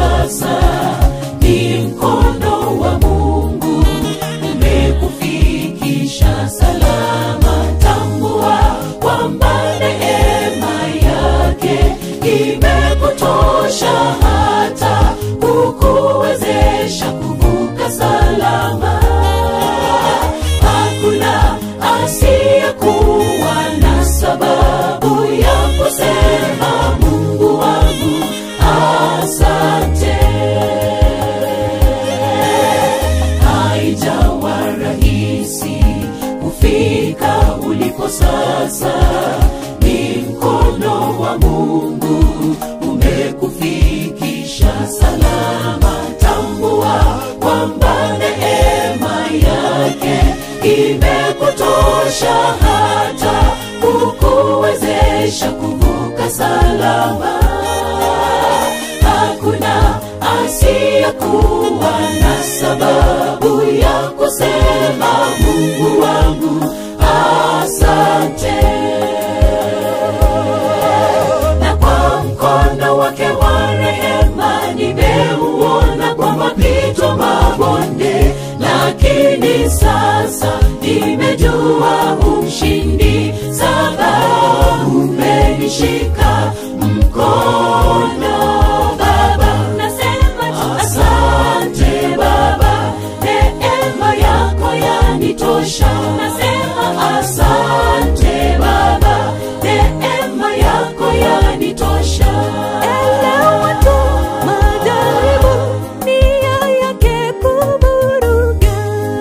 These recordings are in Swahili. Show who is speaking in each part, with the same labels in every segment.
Speaker 1: sasa ni mkono wa mungu umekufikisha salama tambua kwamba neema yake imekutosha hata kukuwezesha kuvuka salama hakuna asiyekuwa na sababu ya kusema mungu wangu asante haijawa rahisi kufika uliko sasa ni mkono wa mungu umekufikisha salama tambua kwamba neema yake imekutosha hata kukuwezesha kuvuka salama hakuna asiyekuwa na sababu ya kusema mungu wangu asante na kwa mkono wake wa rehema nimeuona kwa mapito mabonde lakini sasa nimejua ushindi sababu umenishika mkono baba nasema tu asante baba neema yako yanitosha nasema asante baba neema yako yanitosha
Speaker 2: Elewa tu majaribu nia yake kuburuga.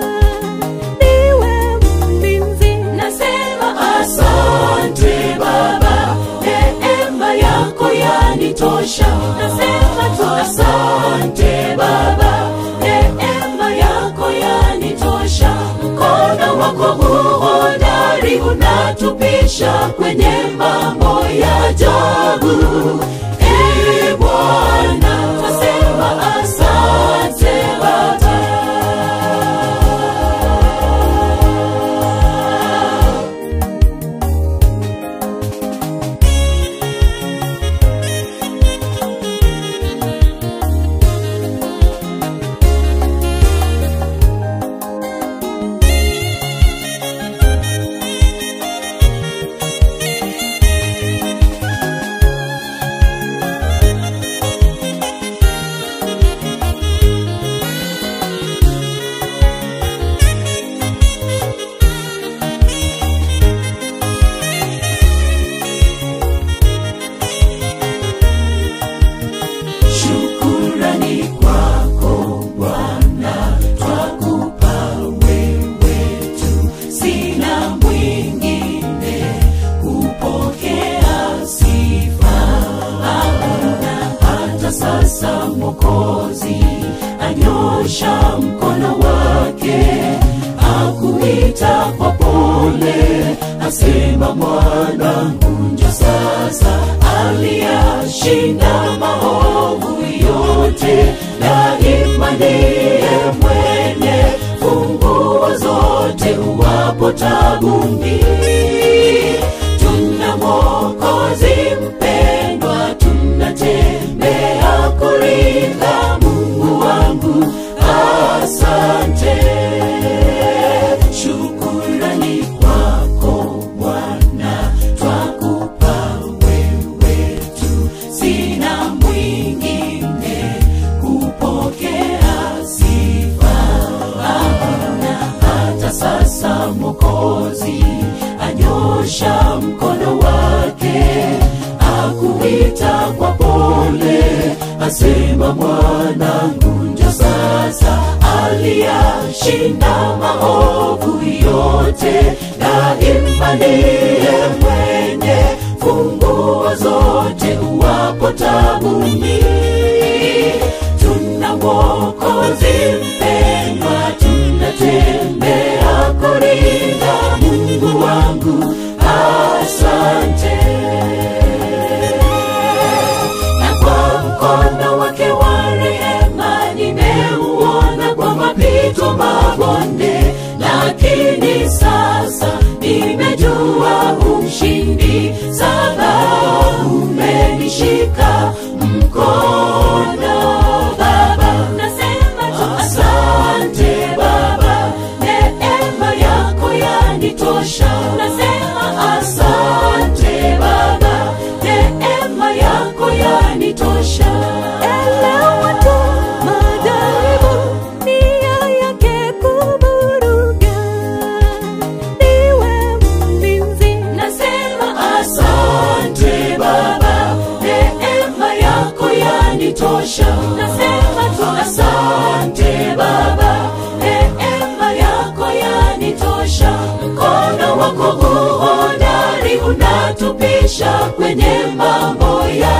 Speaker 2: Niwe mlinzi
Speaker 1: nasema asante baba neema yako yanitosha nasema tu asante baba neema yako yanitosha mkono wako uhodari unatupisha kwenye mambo ya ajabu e bwana nasema asante baba shukurani kwako bwana twakupa wewe tu sina mwingine kupokea sifa hakuna hata sasa mokozi anyosha mkono wake akuita kwa pole asema mwanangu njo sasa aliyashinda maovu yote na imaniye mwenye funguo zote uwapo tabuni tuna mwokozi mpendwa tunatembea kuringa mungu wangu asante shukurani kwako bwana twakupa wewe tu sina mwingine kupokea sifa hakuna hata sasa mokozi anyosha mkono wake akuita kwa pole asema mwanangu njo sasa aliyashinda maovu yote na imaniye mwenye funguo zote uwapo tabuni tuna mwokozi mpendwa tunatembea kurinda mungu wangu asante na kwa mkono wake wa rehema nimeuona kwa mapito mabonde lakini sasa nimejua ushindi sababu umenishika mkono unatunyosha mkono wako uhodari unatupisha kwenye mambo ya